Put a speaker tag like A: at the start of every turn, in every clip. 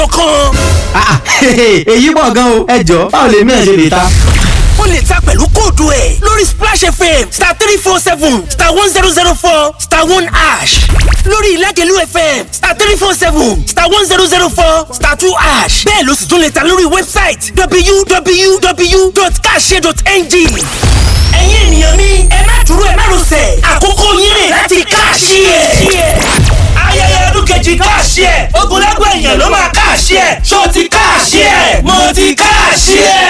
A: kan.
B: èyí pọ̀ gan o ẹ jọ báwo lèmi ẹ̀ ṣe lè ta.
A: o lè ta pẹ̀lú kóòdù ẹ̀ lórí splash fm star three four seven star one zero zero four star one ash lórí ìlàjẹ̀lú fm star three four seven star one zero zero four star two ash bẹ́ẹ̀ ló sì tún lè ta lórí wẹ́bsáìtì www.kashare.ng ẹ̀yin ènìyàn mi ẹ má dúró ẹ má rọsẹ̀ àkókò yín rè láti káàṣì ẹ̀ ayẹyẹ ọdún kejì káàṣì ẹ̀ ogunlẹ́gbẹ̀ èèyàn ló máa káàṣì ẹ̀ ṣó ti káàṣì ẹ̀ mo ti káàṣì ẹ̀.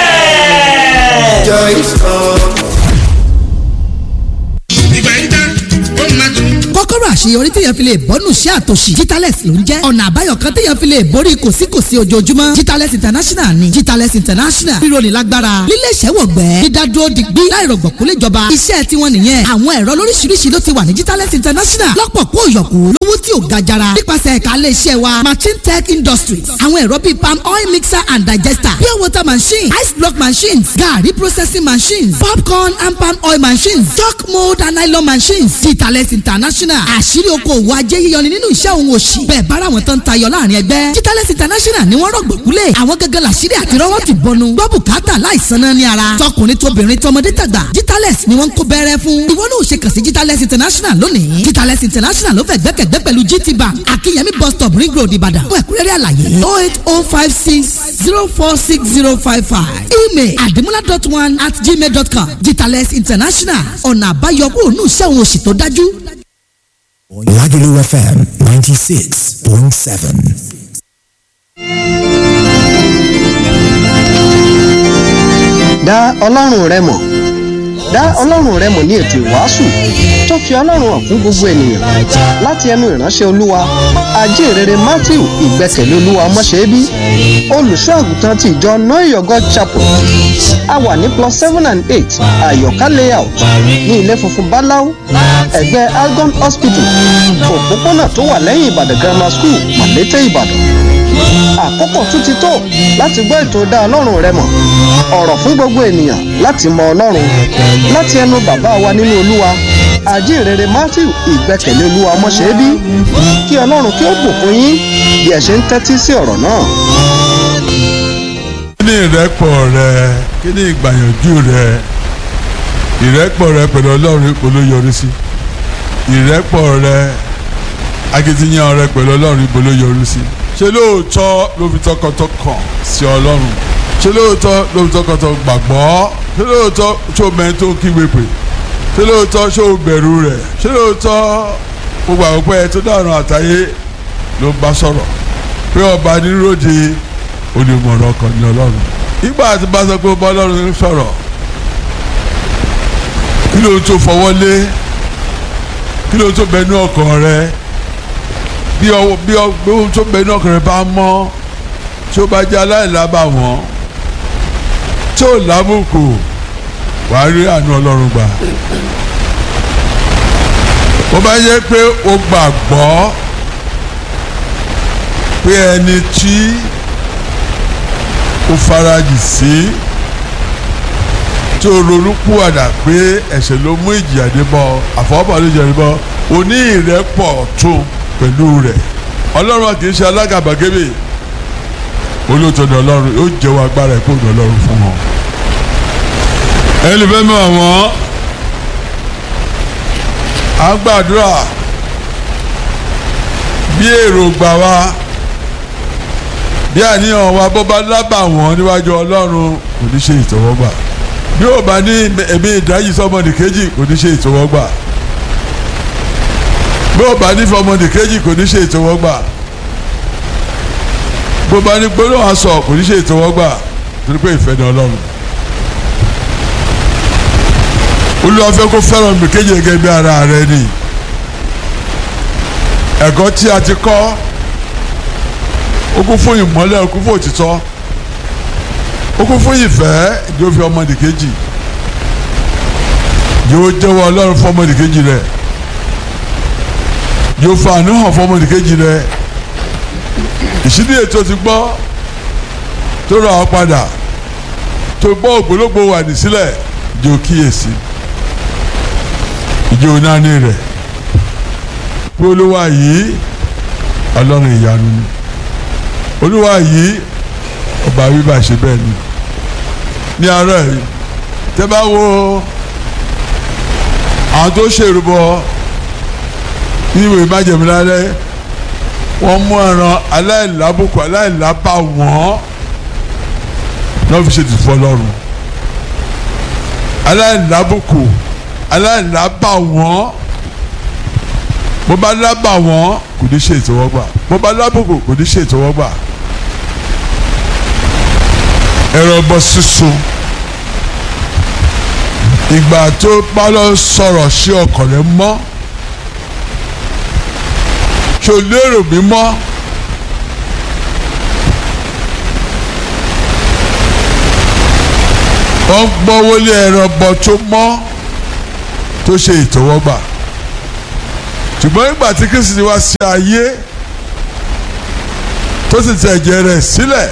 C: ìgbà yín tán ó máa tún.
D: kọ́kọ́rọ́ àṣeyọrí téèyàn fi lè bọ́nù sí àtòṣì Jitales ló ń jẹ́ ọ̀nà àbáyọ kan téèyàn fi lè borí kòsíkòsí ojoojúmọ́ Jitales international ni Jitales international ríro ní lágbára lílé iṣẹ́ wọ̀gbẹ́ dídádúró digbí láìrọ̀gbọ̀kú léjọba iṣẹ́ tiwọn nìyẹn àwọn ẹ̀rọ lóríṣiríṣi ló ti wà ní Jitales international lọ́pọ̀ kó yọ̀kú lówó tí ò ga jara nípasẹ̀ ẹ̀ka ilé iṣẹ́ wa machine tech industries àwọn ẹ̀rọ bíi palm oil mixer and digester pure water machine ice block machines garri processing machines popcorn and palm oil machines chalk mold and nylon machines Jitales international àṣírí okòwò ajé yíyọni nínú iṣẹ́ òun òṣì bẹ́ẹ̀ bára wọn tán tayọ láàrin ẹgbẹ́ Jitales international ni wọ́n rọ̀gbọ̀kúlẹ̀ àwọn gẹ́gẹ́ làṣírí àti rọ́wọ́ ti bọnu gbọ́ bùkátà láìsan náà ní ara tọkùnrin tóbìnrin tọmọdé tàgbà Jitales ni wọ́n ń kó bẹ́rẹ́ fún ìwọ náà ò ṣe kàn sí Jitales international lónìí Jitales international ló fẹ́ gbẹ́kẹ̀gbẹ́ pẹ̀lú GT bank akínyẹmí bus stop ring road ìbàdàn fún ẹ̀kúnrẹ́rẹ́ àlàyé oh eight oh five six zero four six zero five five email àdìmúlá dot one at gmail dot com Jitales international ọ̀nà àbáyọ kúrò ní iṣẹ́ òun òṣì tó dájú.
E: Lagelu FM 96.7.
F: dá ọlọ́run rẹ mọ̀ dá ọlọ́run rẹ mọ̀ ní ètò ìwàásù tó fi ọlọ́run hàn fún gbogbo ènìyàn láti ẹnu ìránṣẹ́ olúwa ajínrere matthew ìgbẹ́kẹ̀lé olúwa ọmọṣẹ́bí olùṣọ́ àgùntàn ti ìjọ noyo god chapel a wà ní plus seven and eight àyọ̀ká layout ní ilé funfun báláú ẹ̀gbẹ́ algon hospital òpópónà tó wà lẹ́yìn ìbàdàn grammar school màlété ìbàdàn àkókò tún ti tó láti gbọ́ ètò dá ọlọ́run rẹ mọ̀ ọ̀rọ̀ fún gbogbo ènìyàn láti mọ ọlọ́run láti ẹnu bàbá wa nínú olúwa àjíǹrere matthew ìgbẹ́kẹ̀lé olúwa ọmọṣẹ́bí kí ọlọ́run kí ó bùkún yín bí ẹ ṣe ń tẹ́tí sí ọ̀rọ̀ náà.
G: kí ni ìrẹ́pọ̀ rẹ kí ni ìgbàyànjú rẹ ìrẹ́pọ̀ rẹ pẹ̀lú ọlọ́run ipò ló yọrí sí ìrẹ́pọ̀ rẹ akitiyan rẹ pẹ̀lú ọlọ́run ipò ló yọrí sí ṣé lóòótọ́ ló fi tọkàntọkàn sí ọlọ́run ṣé lóòótọ́ ló fi tọkàntọkàn gbàgbọ́ ṣé lóòótọ́ ṣó mẹ́rin tó kígbe pè ṣé lóòótọ́ ṣó bẹ̀rù rẹ̀ ṣé lóòótọ́ gbogbo àwọn pẹ́ tó dàrún àtàyè ló ń bá sọ̀rọ̀ pé ọba níròde onímọ̀ràn ọkàn ní ọlọ́run ìgbà tí bá sọ pé ọba ọlọ́run ń sọ̀rọ̀ kí ló tó fọwọ́ lé kí ló tó bẹnu ọkàn rẹ bí ọwọ́ bí ohun tó bẹnu ọkàn rẹ bá mọ́ tí ó bá jẹ́ aláìlábà wọ́n tí ó lábùkù wàá rí àánú ọlọ́run gbà ó bá yẹ pé o gbàgbọ́ pé ẹni tí o farajì sí tí o ronú púwàdà pé ẹ̀ṣẹ̀ ló mú ìjìyà dé bọ́ àfọwọ́bà ló jẹ̀rí bọ́ o ní ìrẹ́pọ̀ tún pẹ̀lú rẹ̀ ọlọ́run kì í ṣe alágàbàgebè olóòtọ́ni ọlọ́run yóò jẹ́wọ́ agbára ẹ̀kọ́ òdò ọlọ́run fún wọn. ẹni fẹ́ mọ̀ wọ́n à ń gbàdúrà bí èròǹgbà wa bí àníyàn wa bó bá lábà wọ́n níwájú ọlọ́run kò ní ṣe ìtọ́wọ́gbà bí ó bá ní ẹ̀mí ìdáyìí sọ́mọdé kejì kò ní ṣe ìtọ́wọ́gbà bí ó bá ní fọmọdé kejì kò ní ṣe ìtọ́wọ́gbà bó bá ní gbólóhùn aṣọ kò ní ṣe ìtọ́wọ́gbà torí pé ìfẹ́ ni ọlọ́run olúwa fẹ́ kó fẹ́ràn mi kéje gẹ́gẹ́ bí ara rẹ ni ẹ̀kọ́ tí a ti kọ́ ó kún fún ìmọ́lẹ̀ ó kún fún òtítọ́ ó kún fún ìfẹ́ yóò fi ọmọdé kejì yóò jẹ́wọ́ ọlọ́run fún ọmọdé kejì rẹ yóò fa àánú hàn fún ọmọdé kejì rẹ ìṣídìí ètò ti gbọ́ tó ra ọ padà tó gbọ́ ògbólógbò wà ní sílẹ̀ yóò kíyèsí ìjọ nání rẹ̀ pé olúwa yìí ọlọ́run ìyanu ni olúwa yìí ọba bíbá ṣe bẹ́ẹ̀ ni ní àárọ̀ yìí tẹ́ bá wo àwọn tó ṣèrúbọ ní ìwé májèmí lálẹ́ wọ́n mú ẹran aláìlábùkù aláìlábà wọ́n náà fi ṣe ti fọ́ lọ́rùn aláìlábùkù aláìlábà wọ́n bó bá lábà wọ́n kò ní ṣe ìtẹ́wọ́gbà bó bá lábùkù kò ní ṣe ìtẹ́wọ́gbà ẹ̀rọ bọ́ sísun ìgbà tó bá lọ sọ̀rọ̀ sí ọkàn rẹ mọ́ ṣò lérò mi mọ́ wọ́n gbọ́ wọlé ẹ̀rọ bọ́ tó mọ́ tó ṣe ìtẹ́wọ́gbà ṣùgbọ́n nígbà tí Kristi ti wá sí ayé tó sì tẹ̀ ẹ̀jẹ̀ rẹ̀ sílẹ̀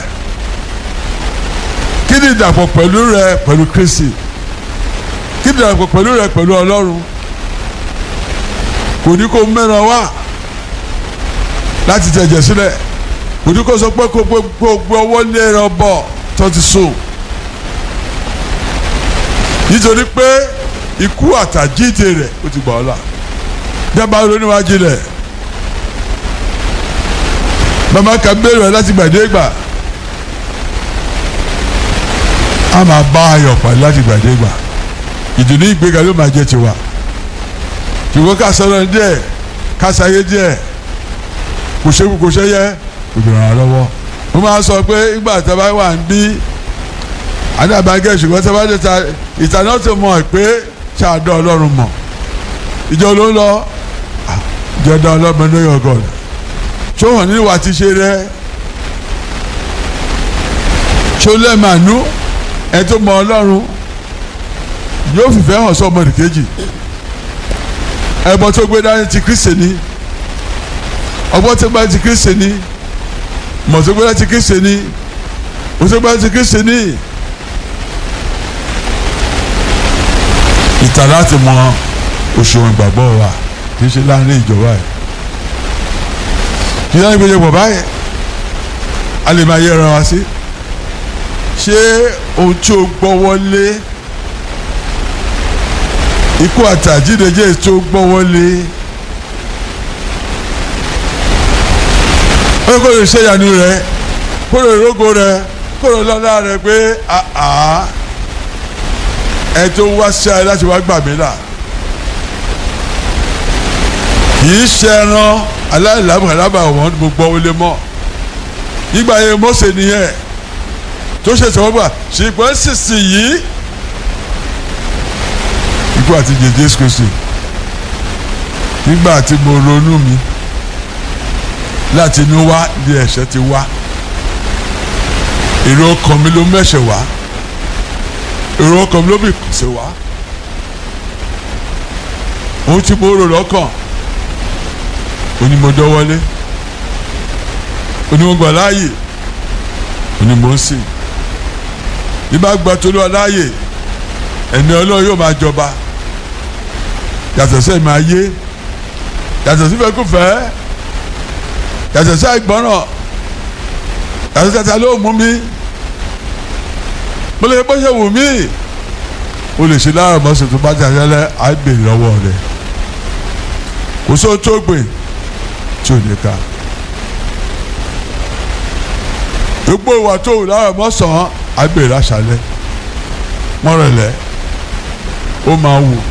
G: kí ni ìdàpọ̀ pẹ̀lú rẹ pẹ̀lú Kristi kí ni ìdàpọ̀ pẹ̀lú rẹ pẹ̀lú Ọlọ́run kò ní kó mẹ́ran wá láti tẹ̀ ẹ̀jẹ̀ sílẹ̀ kò ní kó sọ pé kó gbogbo ọwọ́ lé ẹran bọ̀ tó ti sùn nítorí pé ikú àtàjíǹde rẹ̀ ó ti gbà ọ́ là dábàá ronúwájú rẹ̀ màmá kan béèrè ẹ láti gbàdé gbà a máa bá ayọ̀ pàdé láti gbàdé gbà ìdùnnú ìgbéga ló máa jẹ́ tiwa ṣùgbọ́n ká sọ̀rọ̀ díẹ̀ ká sáyé díẹ̀ kò ṣe kò ṣe yẹ kò dùn ràn án lọ́wọ́ mo máa sọ pé ìgbà tí a bá wà ń bí àdàbàgẹ́ ṣùgbọ́n tí a bá dé ta ìtàná tó mọ̀ pé ṣáàdọ̀ ọlọ́run mọ̀ ìjọ ló ń lọ jẹ́dá ọlọ́mọ ní ọgọ́d ṣó hàn nínú wa ti ṣe rẹ ṣó lẹ́ẹ̀mánú ẹ tó mọ ọlọ́run yóò fìfẹ́ hàn sọ́mọ nìkejì ẹbọ tó gbé dání ti Kristi ni ọgbọ́n tó gbé ti Kristi ni mọ̀ tó gbé dání ti Kristi ni o tó gbé dání ti Kristi ni ìtàn láti mọ òṣùwọ̀n ìgbàgbọ́ wa kì í ṣe láàrin ìjọba yìí kì í láti gbèjọ pọ̀ báyìí a lè máa yẹra wa sí ṣé ohun tí o gbọ́ wọlé ikú àtàjídéjé tó gbọ́ wọlé ó kò lè ṣe ìyanu rẹ kó lè rógo rẹ kó lè lọ́lá rẹ pé àá ẹ tó wá sí ayé láti wá gbà mí là kìí ṣẹran aláìlábàlábà wọn gbogbo wọlé mọ nígbà yẹn Mósè nìyẹn tó ṣe sọgbà ṣùgbọ́n sísì yìí ikú àti Jésù Kristi nígbà tí mo ronú mi láti inú wá ní ẹ̀ṣẹ̀ ti wá èrò ọkàn mi ló mẹ́ṣẹ̀ wá èrò ọkàn mi ló bì kùsẹ̀ wá ohun tí mo rò lọ́kàn onímọ̀dọ́ wọlé onímọ̀gbà láàyè onímọ̀ ń sìn nígbà gba tolú aláàyè ẹ̀mí ọlọ́run yóò máa jọba yàtọ̀ sí ẹ̀mí ayé yàtọ̀ sí fẹ́kúfẹ́ yàtọ̀ sí àìgbọ́ràn yàtọ̀ sí tata ló mú mi mo lè bọ́ ṣe wù mí o lè ṣe láàrọ̀ mọ́sẹ̀ tó bá jà yẹlẹ́ àìbèrè lọ́wọ́ rẹ̀ kò sóò tó gbìn tí ò ní ká gbogbo ìwà tó wù lára mọ́sàn-án àgbèrè àṣálẹ́ mọ́rẹ̀lẹ́ ó máa wù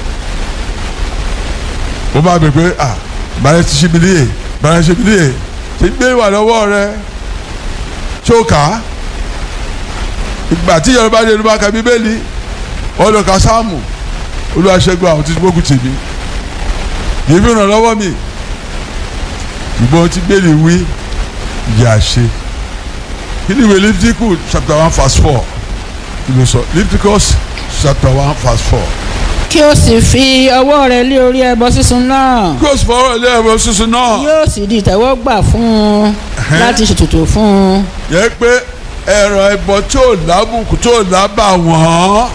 G: ó máa bẹ̀ pé à bàrẹ̀ ti ṣe mi níyè bàrẹ̀ ṣe mi níyè ṣe gbé ìwà lọ́wọ́ rẹ tó kà á ìgbà tí yorùbá dé yorùbá ka bíbélì ọlọ́ka sáàmù olúwaṣẹ́gun àwọn tí gbógun tì mí yìí fi ràn lọ́wọ́ mi ìgbọ́n tí gbélé wí yà ṣe kí ni ìwé Leviticus chapter one verse four kí ló sọ Leviticus chapter one verse four.
H: kí o sì fi ọwọ́ rẹ lé orí ẹbọ sísun náà
G: kí o sì fọwọ́ ilé ẹ̀rọ sísun náà.
H: yóò sì di ìtẹ́wọ́gbà fún un láti ṣètùtù fún un.
G: yẹ pé ẹ̀rọ ẹbọ tó lábùkù tó lábà wọ́n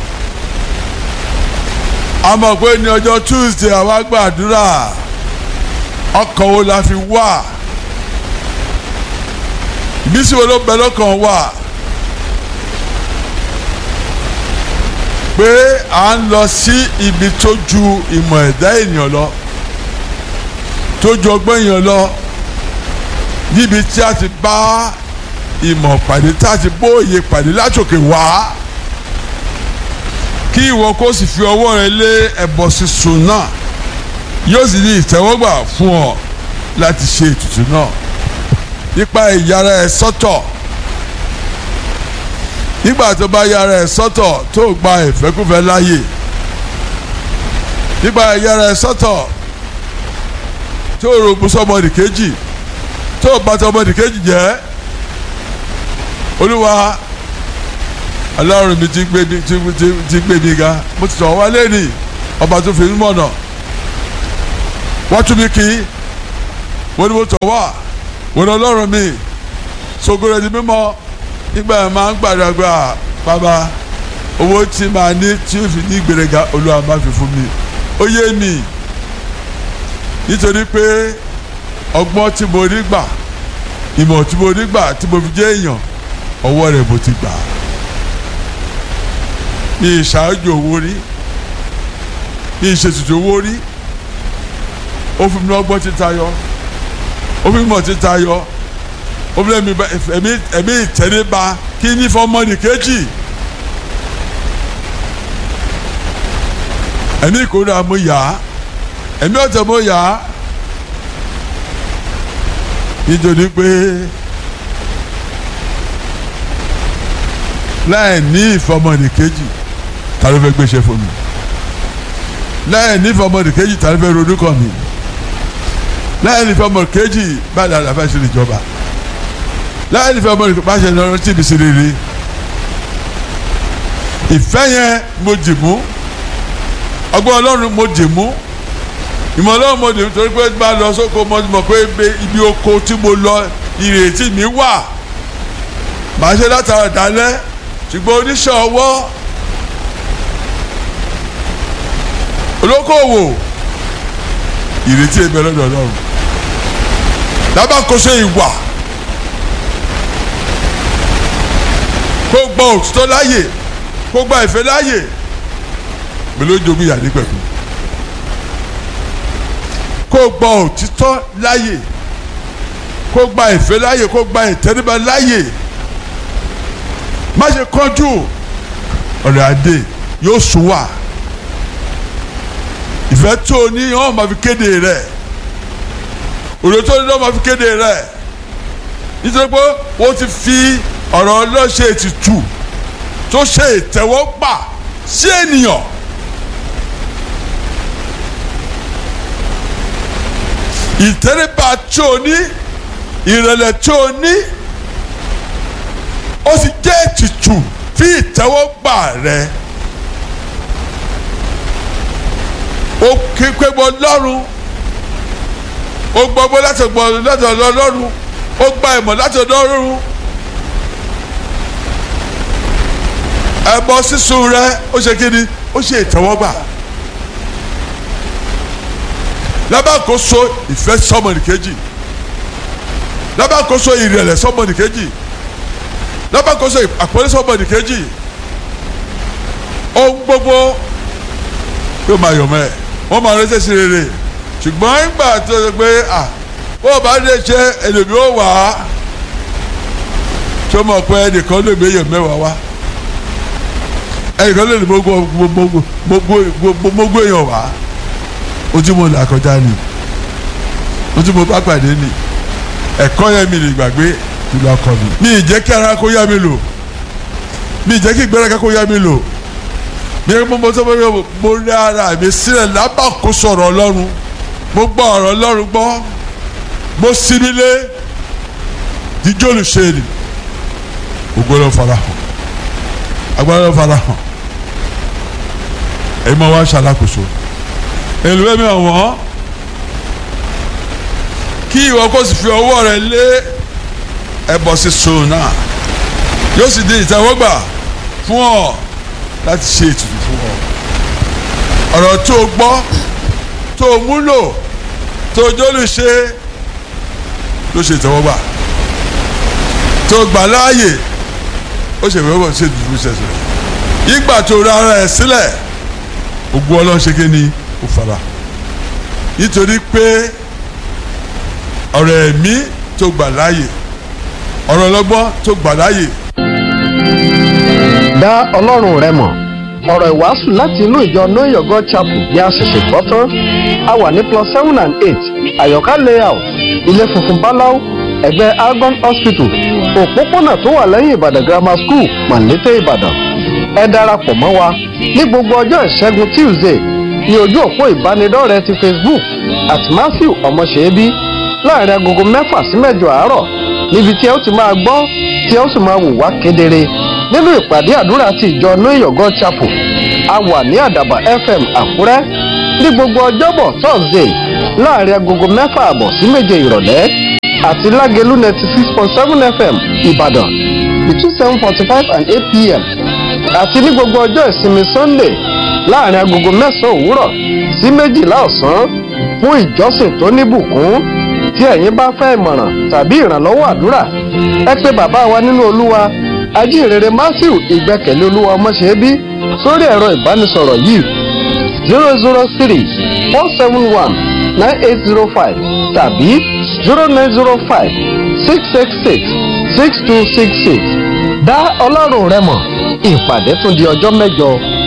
G: a mọ̀ pé ní ọjọ́ Tuesday àwa gbàdúrà ọkàn wo la fi wà ìmísí wo ló bẹ lọ́kàn wa pé à ń lọ sí ibi tó ju ìmọ̀ ẹ̀dá ènìyàn lọ tó ju ọgbọ́n èèyàn lọ níbi tí a ti bá ìmọ̀ pàdé tí a ti bóye pàdé látòkè wá kí ìwọ kó sì fi ọwọ́ rẹ lé ẹbọ sísun náà yóò sì ní ìtẹ́wọ́gbà fún ọ láti ṣe ètùtù náà nípa ìyára ẹ sọ́tọ̀ nígbà tó bá yára ẹ sọ́tọ̀ tó gba ìfẹ́kúfẹ́ láàyè nígbà ìyára ẹ sọ́tọ̀ tó rògbò sọmọdì kejì tó bá tọmọdì kejì jẹ́ olúwa ọlọ́run mi ti gbé mi ti ti ti gbé mi ga mo ti sọ̀rọ̀ wá lẹ́nìí ọba tó fi mí mọ̀nà wọ́n tún mi kí wọ́n ní mo tọ̀ wá wọ́n ní ọlọ́run mi ṣògo rẹ̀ di mímọ́ nígbà yẹn máa ń gbàdàgbà bàbá owó tí màá ní tí ó fi ní ìgbéraga olúwa máa fi fún mi ó yé mi nítorí pé ọgbọ́n tí mo rí gbà ìmọ̀ tí mo rí gbà tí mo fi jẹ́ èèyàn ọwọ́ rẹ̀ mo ti gbà á ní ìṣáájú owó rí ní ìṣètùtù owó rí ó fún mi ní ọgbọ́n títa yọ ó fún mi mọ̀ títa yọ ó fún mi ẹ̀mí ẹ̀mí ìtẹríba kí ní fọmọdì kejì ẹ̀mí ìkórira mo yá ẹ̀mí ọ̀tẹ̀ mo yá nítorí pé láì ní ìfọmọdì kejì ta ló fẹ́ gbéṣẹ́ fún mi láì ní ìfọmọdì kejì ta ló fẹ́ ronú kàn mí láì ní ìfọmọdì kejì bá dàda fẹ́ ṣe ìjọba láì ní ìfọmọdì bá ṣe lọ́rọ́ tí mi sì rere ìfẹ́ yẹn mo dì mú ọgbọ́n ọlọ́run mo dì mú ìmọ̀ ọlọ́run mo dì mú torí pé bá lọ sóko mo mọ̀ pé ibi oko tí mo lọ ìrètí mi wà màá ṣe látara dálẹ́ ṣùgbọ́n oníṣẹ́ ọwọ́ olókoòwò ìrètí ẹgbẹ́ lọ́dọ̀ ọlọ́run lábàkóso ìwà kó gba òtítọ́ láàyè kó gba ìfẹ́ láàyè mi ló jogún ìyá nípẹ̀kun kó gba òtítọ́ láàyè kó gba ìfẹ́ láàyè kó gba ìtẹríba láàyè má ṣe kánjú ọ̀rẹ́ adé yóò sùn wà ìfẹ́ tó o ní wọ́n máa fi kéde rẹ̀ òde tó o ní wọ́n máa fi kéde rẹ̀ nítorí pé wọ́n ti fi ọ̀rọ̀ ọlọ́ṣẹ́ ètùtù tó ṣe ìtẹ́wọ́gbà sí ènìyàn. ìtẹ́ríba tó o ní ìrẹ̀lẹ̀ tó o ní ó sì jẹ́ ètùtù fi ìtẹ́wọ́gbà rẹ̀. ó ké pé mo lọ́rùn ó gbọ́gbọ́ láti gbọ́ láti ọ̀dọ̀ ọlọ́run ó gba ìmọ̀ láti ọ̀dọ̀ ọlọ́run ẹbọ sísun rẹ ó ṣe kí ni ó ṣe ìtẹ́wọ́gbà lábàkóso ìfẹ́ sọmọnìkejì lábàkóso ìrẹ̀lẹ̀ sọmọnìkejì lábàkóso àpọ́nlé sọmọnìkejì ohun gbogbo yóò máa yọ̀ mọ́ ẹ̀ wọ́n máa rẹ́sẹ̀ sí rere ṣùgbọ́n ìgbà tó ṣe pé à bó o bá lè ṣe ẹlòmíì ó wà á tó mọ̀ pé ẹnìkan lè méyàn mẹ́wàá wá ẹnìkan lè ní gbogbo èèyàn wá ojú mo là kọjá ni ojú mo bá pàdé ni ẹ̀kọ́ yẹn mi lè gbàgbé ìlú ọkọ mi mi ì jẹ́ kí ara kó yá mi lò mi ì jẹ́ kí ìgbéraga kó yá mi lò mi mo mo sọ pé mo rí ara mi sílẹ̀ lábàkóso ọ̀rọ̀ ọlọ́run mo gbọ́ ọ̀rọ̀ ọlọ́run gbọ́ mo sinmi lé jíjọ́ olùṣèlú gbogbo ló fara hàn agbára ló fara hàn èyí mo wá ṣàlàkóso èlò ẹ̀mí ọ̀wọ́n kí ìwọ kó sì fi ọwọ́ rẹ lé ẹbọ sísun náà yóò sì di ìtẹ́wọ́gbà fún ọ láti ṣe ètùtù fún ọ ọ̀rọ̀ tó o gbọ́ tó o múlò tó o jólù ṣe ló ṣe ìtẹ́wọ́gbà tó tó gbà láàyè ó ṣe ìwé ṣe dùdú ṣẹṣẹ ìgbà tó ra ara ẹ̀ sílẹ̀ ògùn ọlọ́run ṣe ké ni ó fara nítorí pé ọ̀rọ̀ ẹ̀mí tó gbà láàyè ọ̀rọ̀ ọlọ́gbọ́n tó gbà láàyè
F: dá ọlọ́run rẹ mọ̀ ọ̀rọ̀ ìwàásù láti inú ìjọ know your god chapel ni a ṣẹ̀ṣẹ̀ gbọ́ tán a wà ní plus seven and eight àyọ̀ká layout ilé funfun báláú ẹ̀gbẹ́ argon hospital òpópónà tó wà lẹ́yìn ìbàdàn grammar school mọ̀lété ìbàdàn ẹ darapọ̀ mọ́ wa ní gbogbo ọjọ́ ìṣẹ́gun tuesday ní ojú òpó ìbánidọ́rẹ̀ẹ́ ti facebook at matthew ọmọṣẹ́bí láàrin agogo mẹ́fà sí mẹ́jọ àárọ̀ níbi tí ẹ ó ti máa gbọ́ tí ẹ ó sì máa wò wá kedere nínú ìpàdé àdúrà ti ìjọ know your god chapel a wà ní àdàbà fm àkúrẹ́ ní gbogbo ọjọ́bọ̀ thursday láàrin agogo mẹ́fà àbọ̀ sí méje ìrọ̀lẹ́ àti lágẹ̀lú ninety six point seven fm ìbàdàn between seven forty five and eight pm àti ní gbogbo ọjọ́ ìsinmi sunday láàrin agogo mẹ́sàn-án òwúrọ̀ sí méjìlá ọ̀sán fún ìjọsìn tó níbùkún tí ẹ̀yin bá fẹ́ ìmọ̀ràn tàbí ìrànlọ́wọ́ àdúrà ẹ pé bàbá wa nínú olúwa ajínrere matthew ìgbẹ́kẹ̀lé olúwa ọmọṣẹ́bí sórí ẹ̀rọ ìbánisọ̀rọ̀ yìí zero zero three four seven one nine eight zero five tàbí zero nine zero five six six six six two six six dá ọlọ́run rẹ mọ̀ ìpàdé tún di ọjọ́ mẹ́jọ.